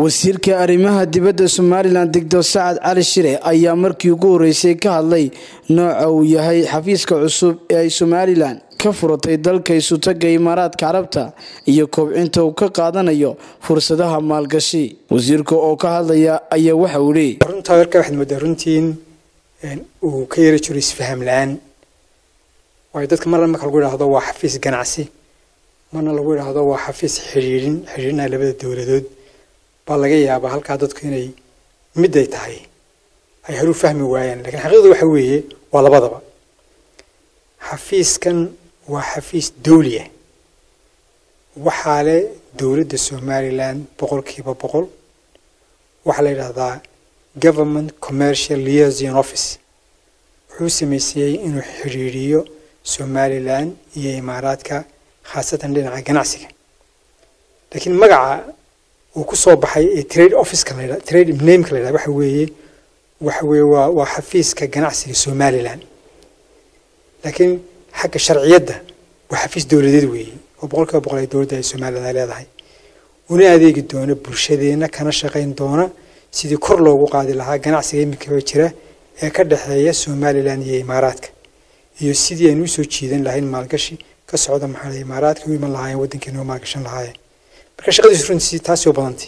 wasiirka arrimaha dibadda somalilan digtor sacad cali shire ayaa markii ugu horeysay ka hadlay nooca uu yahay xafiiska cusub ee ay somalilan ka furatay dalka isutaga imaaraadka carabta iyo kobcinta uu ka qaadanayo fursadaha maalgashi wasiirka oo ka hadlaya ayaa waxa uu leeyay runtaa warka waxaad moodaa runtiin uu ka yari jiro isfaham la-aan waayo dadka marna marka lagu idhaahdo waa xafiis ganacsi marna lagu idhaahdo waa xafiis xidhiidhin xidhiidhinaya labada dowladood baa laga yaabaa halkaa dadku inay miday tahay ay haru fahmi waayaan lakiin xaqiiqdu waxa weeye waa labadaba xafiiskan waa xafiis dawli ah waxaa leh dowladda somalilan boqolkiiba boqol waxaa la yidhaahdaa government commercial liaison office wuxuu sameysayey inuu xidhiidhiyo somalilan iyo imaaraadka khaasatan dhinaca ganacsiga laakiin magaca uu ku soo baxay ee trade officeka la yidhaha trade nameka la yidhaha waxa weeye waxa weeye waa waa xafiiska ganacsiga somalilan laakiin xagga sharciyadda waa xafiis dowladeed weeye oo boqolkiiba boqol ay dowladda ay somalilan ay leedahay una adeegi doona bulshadeenna kana shaqayn doona sidii kor loogu qaadi lahaa ganacsiga iminkaba jira ee ka dhexeeya somalilan iyo imaaraadka iyo sidii aynu usoo jiidan lahayn maalgashi ka socda maxaa imaaraadka u iman lahaayeen waddankeena u maalgashan lahaayeen marka shaqadiisu runtii taasi oo badantay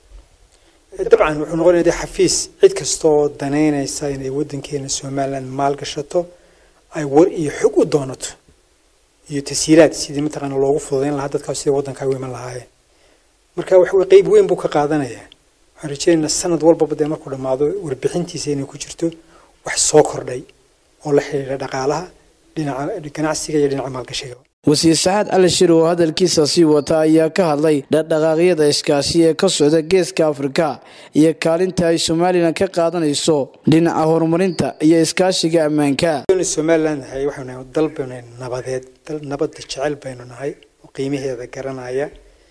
dabcan wuxuu noqonaya dee xafiis cid kasta oo danaynaysa inay waddankeena somalilan maalgashato ay war iyo xog u doonato iyo tashiilaad sidii mataqaana loogu fududayn lahaa dadkaas sidii waddankaa u iman lahaayeen marka waxa weye qeyb weyn buu ka qaadanayaa waxaan rajeynaynaa sanad walbaba dee markuu dhammaado warbixintiisa inay ku jirto wax soo kordhay oo la xidhiidha dhaqaalaha dhinaca ganacsiga iyo dhinaca maalgashiga wasiir saxaad cali shir oo hadalkiisa sii wata ayaa ka hadlay dhaqdhaqaaqyada iskaashi ee ka socda geeska afrika iyo kaalinta ay somalilan ka qaadanayso dhinaca horumarinta iyo iskaashiga ammaanka somalilan nahay waxaanu nahay dal baynu nahay nabadeed dal nabadda jecel baynu nahay oo qiimaheeda garanaya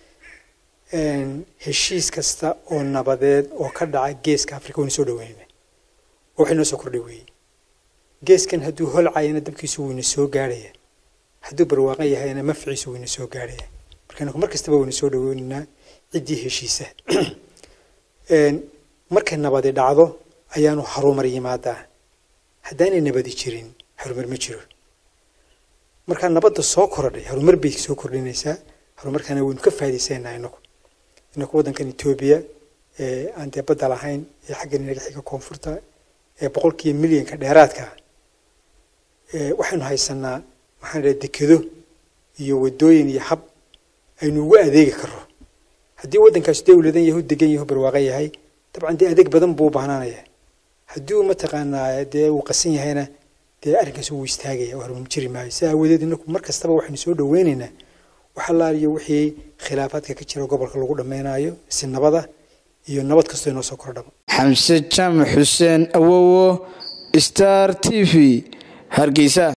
heshiis kasta oo nabadeed oo ka dhaca geeska afrika waynu soo dhaweynayna oo waxay noo soo kordhay weeye geeskan hadduu holcayana dabkiisu wayna soo gaarhaya hadduu barwaaqan yahayna mafciisu wayna soo gaarhaya marka mar kastaba wayna soo dhaweynaynaa ciddii heshiisa markay nabadi dhacdo ayaanu harumar yimaadaa haddaanay nabadi jirin harumar ma jiro markaa nabadda soo korodhay harumar bay soo kordhinaysaa harumarkaana waynu ka faa'iidaysanaa inaku inaku waddankan etoobiya ee aan dee badda lahayn ee xaggan inaga xiga koonfurta ee boqolkiiba milyanka dheeraadka waxaynu haysanaa maxaan dhaha dekedo iyo wadooyin iyo hab aynu ugu adeegi karro haddii waddankaas dawladan yahu degan yahu barwaaqan yahay dabcan dee adeeg badan buu u baahnaanaya haddii uu mataqaanaa dee uu qasan yahayna dee arrinkaas wuu istaagaya oo harumar jiri maayo si aawadeed inaku mar kastaba waxaynu soo dhaweynaynaa wax allaaliyo wixii khilaafaadka ka jira gobolka lagu dhammaynayo si nabada iyo nabad kastoo inoo soo kordhaba xamse jaamac xuseen awowo star t v hargeysa